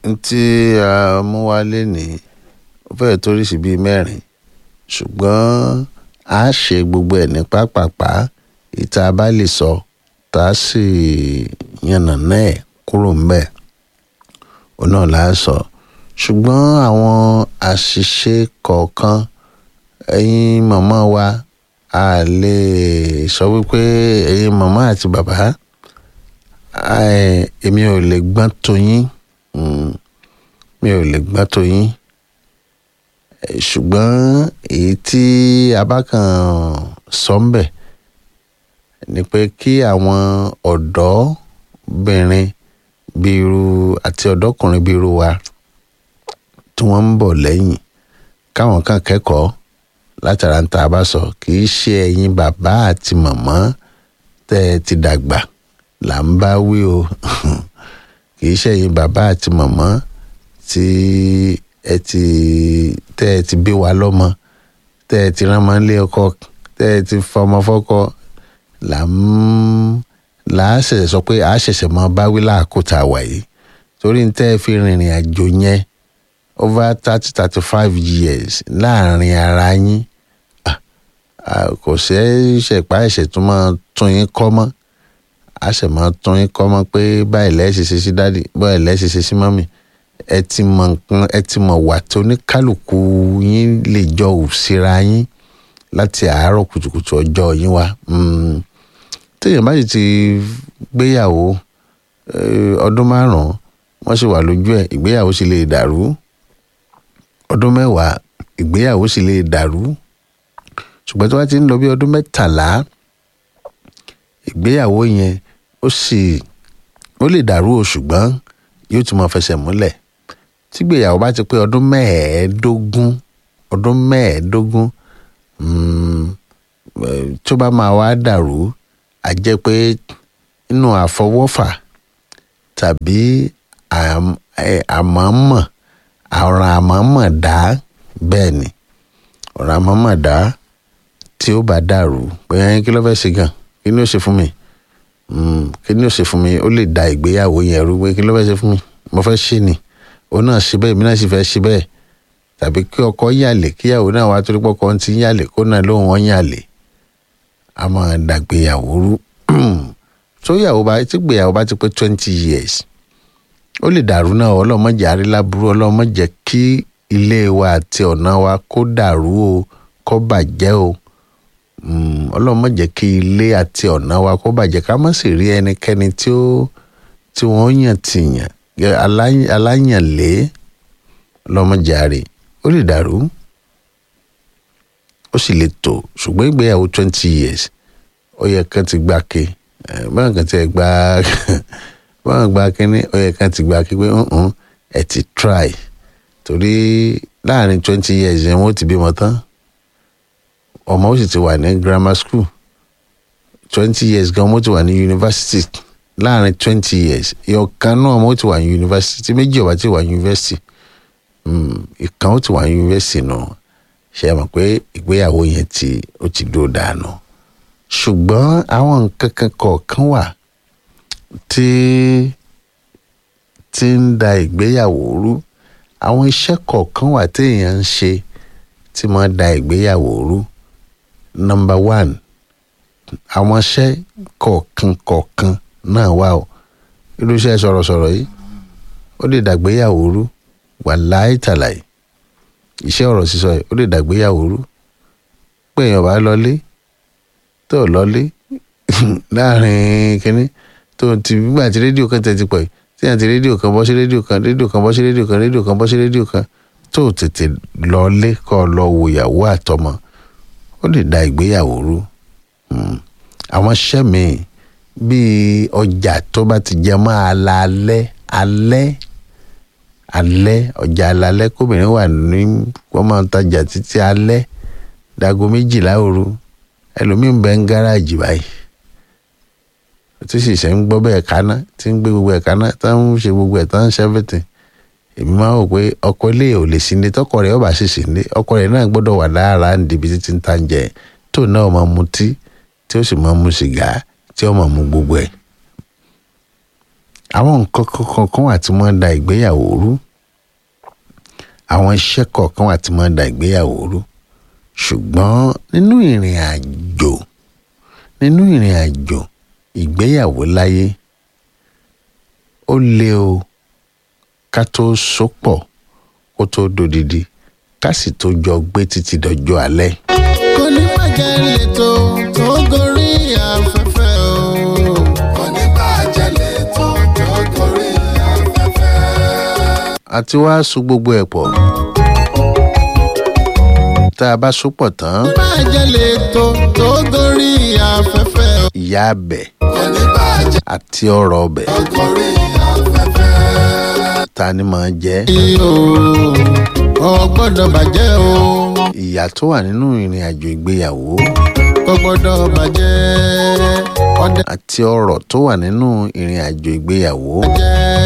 tí a mú wá lénìí ó fẹ́ẹ̀ toríṣi bíi mẹ́rin ṣùgbọ́n a ṣe gbogbo ẹ̀ ní pápápá ìta bá lè sọ tá a sì yànnàná ẹ̀ kúrò ńbẹ̀ òun náà là á sọ ṣùgbọ́n àwọn àṣìṣe kọ̀ọ̀kan ẹ̀yin màmá wa a lè sọ wípé ẹ̀yin màmá àti bàbá èmi ò lè gbọ́n tó yín mi ò lè gbọ́n tó yín ṣùgbọ́n èyí tí a bá kàn sọ ń bẹ̀ ni pé kí àwọn ọ̀dọ́bìnrin bíi irú àti ọ̀dọ́kùnrin bíi irú wa tí wọ́n ń bọ̀ lẹ́yìn káwọn kan kẹ́kọ̀ọ́ látara ń ta bá sọ kì í ṣe ẹ̀yin bàbá àti màmá tẹ́ ẹ ti dàgbà là ń bá wí o kì í ṣe ẹ̀yin bàbá àti màmá tí ẹ ti tẹ́ ẹ ti bí wa lọ́mọ tẹ́ ẹ ti rán ọmọ ilé ọkọ tẹ́ ẹ ti fọmọ fọ́kọ là ń là á ṣẹ̀ṣẹ̀ sọ pé à á ṣẹ̀ṣẹ̀ mọ báwí láàkótà wà yìí torí ń tẹ́ ẹ fi rìnrìn àjò yẹn over thirty thirty five years láàrin ara yín kò ṣeé ṣẹ̀pá ẹ̀ṣẹ̀ tó máa tún yín kọ́ mọ́ a ṣẹ̀ máa tún yín kọ́ mọ́ pé báyìí lẹ́ẹ̀ṣẹ̀ ṣe sí dádì báyìí lẹ́ẹ̀ṣẹ̀ ṣe sí mọ́mì ẹ ti mọ nǹkan ẹ ti mọ wà tó ní kálukú yín lè jọ ò síra yín láti àárọ̀ kùtùkùtù ọjọ́ yín wá téèyàn bá sì ti gbéyàwó ọdún márùn-ún wọ́n sì wà lójú ẹ̀ ìgbéyàwó sì lè dàrú ọdún mẹ́wàá ìgbéyàwó sì lè dàrú ṣùgbọ́n tí wọ́n ti ń lọ bí ọdún mẹ́tàlá ìgbéyàwó yẹn ó sì ó lè dàrú o ṣùgbọ́n yóò ti máa fẹsẹ̀ múlẹ̀ tígbéyàwó bá ti pé ọdún mẹ́ẹ̀ẹ́dógún ọdún mẹ́ẹ̀ẹ́dógún tó bá máa wá dàrú a jẹ́ pé inú àfọwọ́fà tàbí àmọ́mọ́ ọ̀ràn àmọ́mọ́ dá bẹ́ẹ̀ ni ọ̀ràn àmọ́mọ́ dá tí ó bá dàrú pé ẹyin kí ló fẹ́ ṣe gan kí ni ó ṣe fún mi kí ni ó ṣe fún mi ó lè da ìgbéyàwó yẹn rú pé kí ló fẹ́ ṣe fún mi mo fẹ́ ṣe ni òun náà ṣe bẹ́ẹ̀ èmi náà sì fẹ́ ṣe bẹ́ẹ̀ tàbí kí ọkọ yàlè kíyàwó náà wá torí pọ́kọ ti ń yàlè kó náà lóun wọn yàlè a máa dàgbéyàwó rú tóyàwó bá tí gbéyàwó bá ti pé twenty years ó lè dàrú náà ọlọ́mọdé àríláburú ọlọ́mọdé kí ilé wa àti ọ̀nà wa kó dàrú o kó bàjẹ́ o ọlọ́mọdé kí ilé àti ọ̀nà wa kó bàjẹ́ ká má sì rí ẹnikẹ́ni tí ó tí wọ́n yàn tìyàn aláyànlé ọlọ́mọdé àrí ó lè dàrú ó sì lè tò ṣùgbọ́n ìgbéyàwó twenty years ó yẹ kán ti gbà ké báwọn kan ti gbà báwọn gba kínní ó yẹ kán ti gbà ké pé ẹ ti try torí láàrin twenty years yẹn wọ́n ti bímọ tán ọmọ ó sì ti wà ní grammar school twenty years gan ọmọ ó ti wà ní university láàrin twenty years ìyọkan náà ọmọ ó ti wà ní university tí méjì ọba ti wà ní university ìkan ó ti wà ní university náà ṣe é mọ̀ pé ìgbéyàwó yẹn ti ó ti dúró dànù ṣùgbọ́n àwọn nǹkan kan kọ̀ọ̀kan wà tí tí ń da ìgbéyàwó rú àwọn iṣẹ́ kọ̀ọ̀kan wà téèyàn ń ṣe tí máa da ìgbéyàwó rú number one àwọn iṣẹ́ kọ̀ọ̀kan kọ̀ọ̀kan náà wà o irúṣẹ́ sọ̀rọ̀sọ̀rọ̀ yìí ó lè dàgbéyàwó rú wàláì tàlàyé iṣẹ́ ọ̀rọ̀ sísọ yìí ó lè dàgbéyàwó rú pé èèyàn bá lọlé tó lọlé láàrin kínní tó ti gbígbà tí rédíò kan tẹ̀tí pọ̀ yìí tí àti rédíò kan bọ́ sí rédíò kan rédíò kan bọ́ sí rédíò kan rédíò kan bọ́ sí rédíò kan tó tètè lọlé kọ́ lọ wo ìyàwó àtọmọ ó lè da ìgbéyàwó rú àwọn iṣẹ́ míì bíi ọjà tó bá ti jẹ mọ́ alalẹ́ alẹ́ alẹ́ ọjà alalẹ́ kóbìnrin wà ní wọ́n máa ń tajà títí alẹ́ dago méjìlá òru ẹlòmíín bẹ ń gáràjì báyìí tí sì ṣe ń gbọ́ bẹ́ẹ̀ kaná tí ń gbé gbogbo ẹ̀ kaná tá ń ṣe gbogbo ẹ̀ tá ń ṣe everything èmi máa ń wò pé ọkọ ilé ò lè sílé tọkọ rẹ̀ ọba sì sílé ọkọ rẹ̀ náà gbọ́dọ̀ wà lára níbi títí ń ta ń jẹ tó náà máa mutí tí ó sì máa mu sìgá tí ó máa mu gbogbo ẹ̀ àwọn nǹkan kọ̀ọ̀kan wà tí wọ́n da ìgbéyàwó rú àwọn iṣẹ́ kọ̀ọ̀kan wà tí wọ́n da ìgbéyàwó rú ṣùgbọ́n nínú ìrìn àjò nínú ìrìn àjò ìgbéyàwó láyé ó lé o ká tó sopọ̀ kó tó dòdìdí ká sì tó jọ gbé títí dọjọ́ alẹ́. kò ní bàjẹ́ lẹ́tọ̀ tó gorí afẹ́fẹ́ o. kò ní bàjẹ́ lẹ́tọ̀ tó gorí afẹ́fẹ́. àti wá so gbogbo ẹ̀ pọ̀ tá a bá sopọ̀ tán bàjẹ́ lẹ́tọ̀ tó gorí afẹ́fẹ́ o. ìyá abẹ kò ní bàjẹ́ àti ọ̀rọ̀ ọbẹ̀ tó gorí afẹ́fẹ́. ta ni máa jẹ́ iyo ò gbọ́dọ̀ bàjẹ́ o ìyà tó wà nínú ìrìn àjò ìgbéyàwó kò gbọ́dọ̀ bàjẹ́ ọdẹ àti ọ̀rọ̀ tó wà nínú ìrìn àjò ìgbéyàwó jẹ́